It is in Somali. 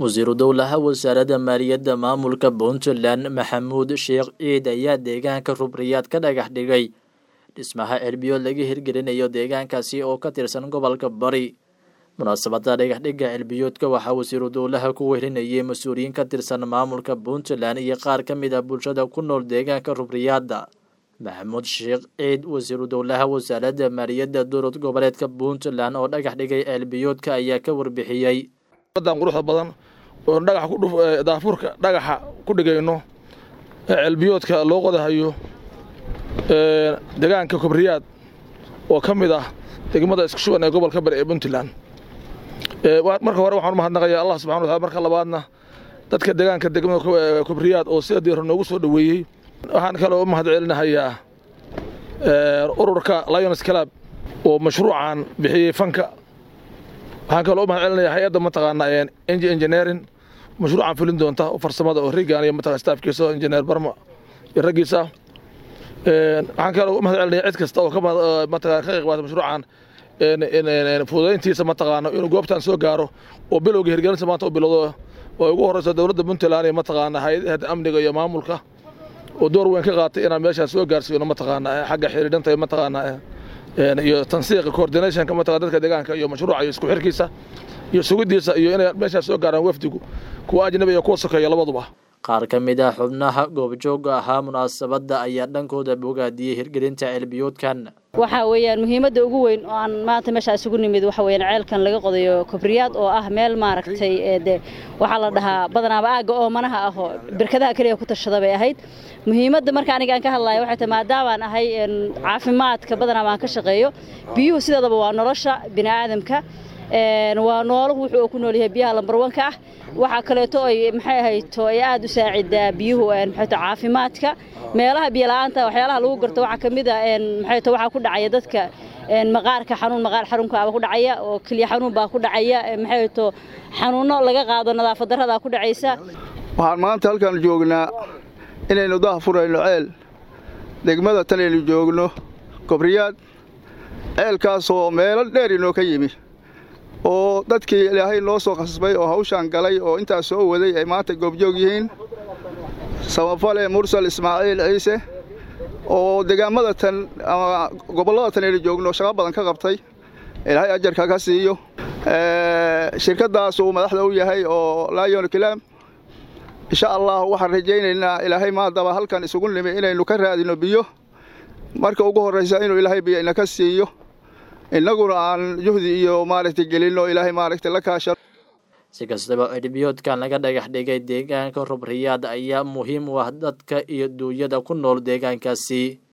wasiiru dowlaha wasaaradda maaliyadda maamulka puntland maxamuud sheekh ciid ayaa deegaanka rubriyaad ka dhagax dhigay dhismaha celbiyood laga hirgelinayo deegaankaasi oo ka tirsan gobolka bari munaasabada dhagaxdhigga celbiyoodka waxaa wasiiru dowlaha ku wehelinayay mas-uuliyiin ka tirsan maamulka puntland iyo qaar ka mid ah bulshada ku nool deegaanka rubriyaadda maxamuud sheekh ciid wasiiru dowlaha wasaaradda maaliyadda dowlad goboleedka puntland oo dhagax dhigay celbiyoodka ayaa ka warbixiyey dan quruxda badan oo dhagax ku dhuf daafurka dhagaxa ku dhigayno ee celbiyoodka loo qodahayo deegaanka kobriyaad oo ka mid ah degmada isku shuban ee gobolka bari ee puntland marka hore waxaan u mahadnaqayaa allah subxana wataala marka labaadna dadka deegaanka degmada kobriyaad oo sida diira noogu soo dhoweeyey waxaan kaloo u mahad celinahayaa ururka lions club oo mashruucan bixiyey fanka waxaan kaloo u mahad celinayaa hay-adda mataqaana engi engineering mashruucan fulin doonta oo farsamada oo rigan iyo mataqana staafkiisa engineer barma iyo raggiisa waxaan kaloo u mahad celinaya cid kasta oo ka mataqana ka qayb qaata mashruucan fududayntiisa mataqaana inuu goobtan soo gaaro oo bilowga hirgelinta maanta u bilowdo oo ugu horeyso dowladda puntland iyo mataqaana hay-adaha amniga iyo maamulka oo door weyn ka qaatay inaan meeshaan soo gaarsiino mataqaana xagga xiriidhanta iyo mataqaana iyo tansiiqa coordinationka mataqana dadka deegaanka iyo mashruuca iyo isku xirkiisa iyo sugidiisa iyo inay meeshaan soo gaaraan wafdigu kuwa ajnabi iyo kuwa sokeeya labaduba qaar ka mid ah xubnaha goobjooga ahaa munaasabadda ayaa dhankooda bogaadiyey hirgelinta ceelbiyoodkan waxaa weeyaan muhiimadda ugu weyn oo aan maanta meeshaa isugu nimid waxa weeyaan ceelkan laga qodayo kobriyaad oo ah meel maaragtay de waxaa la dhahaa badanaaba aagga oomanaha ah oo birkadaha keliya ku tashada bay ahayd muhiimadda marka aniga aan ka hadlayo waxay tahay maadaamaan ahay caafimaadka badanaaba aan ka shaqeeyo biyuhu sideedaba waa nolosha bini aadamka waa nooluhu wuxuu ku nool yahay biyaha lambarwanka ah waxaa kaleeto ay maxay ahayto ay aad u saacidaa biyuhu maxayto caafimaadka meelaha biyola'aanta waxyaalaha lagu garto waxaa ka mid ah maxayto waxaa ku dhacaya dadka maqaarka xanuun maqaar xarunkaaba ku dhacaya oo keliya xanuun baa ku dhacaya maxayto xanuunno laga qaado nadaafad darradaa ku dhacaysa waxaan maanta halkaan joognaa inaynu daha furayno ceel degmada tan aynu joogno kobriyaad ceelkaasoo meelo dheer inoo ka yimi oo dadkii ilaahay noo soo khasbay oo hawshaan galay oo intaas soo waday ay maanta goobjoog yihiin samafale mursal ismaaciil ciise oo deegaammada tan ama gobollada tan aynu joogno shaqo badan ka qabtay ilaahay ajarka ka siiyo shirkaddaas uu madaxda u yahay oo laayon kilaam insha allah waxaan rajaynaynaa ilaahay maadaba halkan isugu nimi inaynu ka raadino biyo marka ugu horraysa inuu ilaahay biyo inaka siiyo innaguna aan juhdi iyo maaragtay gelinno ilaahay maaragtay la kaashan si kastaba celbiyoodkan laga dhagax dhigay deegaanka rubriyaad ayaa muhiim u ah dadka iyo duunyada ku nool deegaankaasi